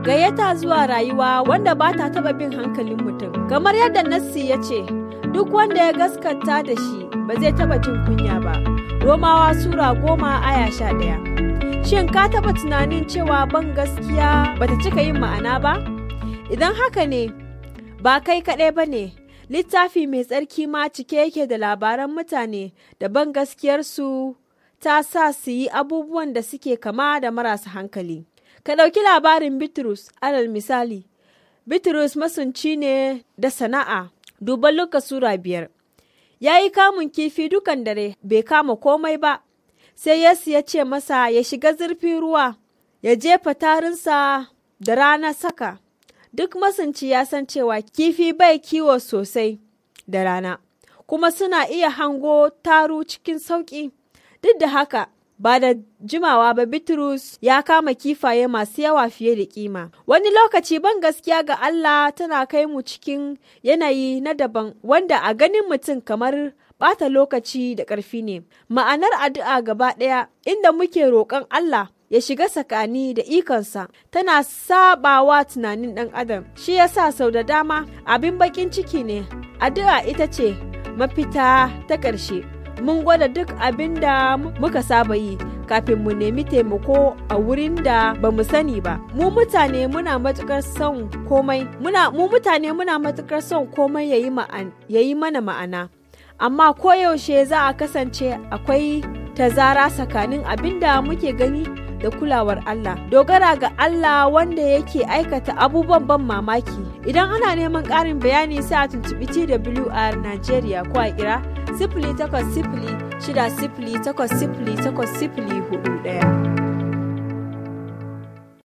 gayyata zuwa rayuwa wanda ba ta taɓa bin hankalin mutum. Kamar yadda Nassi ya ce, duk wanda ya gaskata da shi ba zai taɓa jin kunya ba. Romawa Sura goma aya sha ɗaya. Shin ka taɓa tunanin cewa ban gaskiya bata cika yin ma'ana ba? Idan haka ne, ba kai kaɗai ba ne, littafi mai tsarki ma cike yake da labaran mutane da ban gaskiyarsu ta sa su yi abubuwan da suke kama da marasa hankali. Ka ɗauki labarin Bitrus, alal misali, Bitrus masunci ne da sana'a, duban Luka Sura biyar. Ya yi kamun kifi dukan dare, bai kama komai ba, sai Yesu ya ce masa ya shiga zurfin ruwa, ya jefa tarinsa da rana saka. Duk masunci ya san cewa kifi bai kiwo sosai da rana, kuma suna iya hango taru cikin sauƙi. Duk da haka, ba da jimawa ba Bitrus ya kama kifaye masu yawa fiye da kima. Wani lokaci ban gaskiya ga Allah tana kai mu cikin yanayi na daban wanda a ganin mutum kamar bata lokaci da ƙarfi ne. Ma'anar addu'a gaba ɗaya inda muke roƙon Allah ya shiga tsakani da ikonsa tana sabawa tunanin ɗan adam shi yasa sau da dama abin baƙin ciki ne addu'a ita ce mafita ta ƙarshe mun gwada duk abin da muka saba yi kafin mu nemi taimako a wurin da ba mu sani ba mu mutane muna matukar son komai muna mu mutane muna matukar son komai yayi ma'an yayi mana ma'ana amma koyaushe za a kasance akwai tazara tsakanin abin da muke gani da kulawar Allah dogara ga Allah wanda yake aikata abubuwan ban mamaki idan ana neman ƙarin bayani sai a tuntuɓi TWR Nigeria ko a kira sifili takwas sifili shida sifili takwas sifili takwas sifili hudu ɗaya.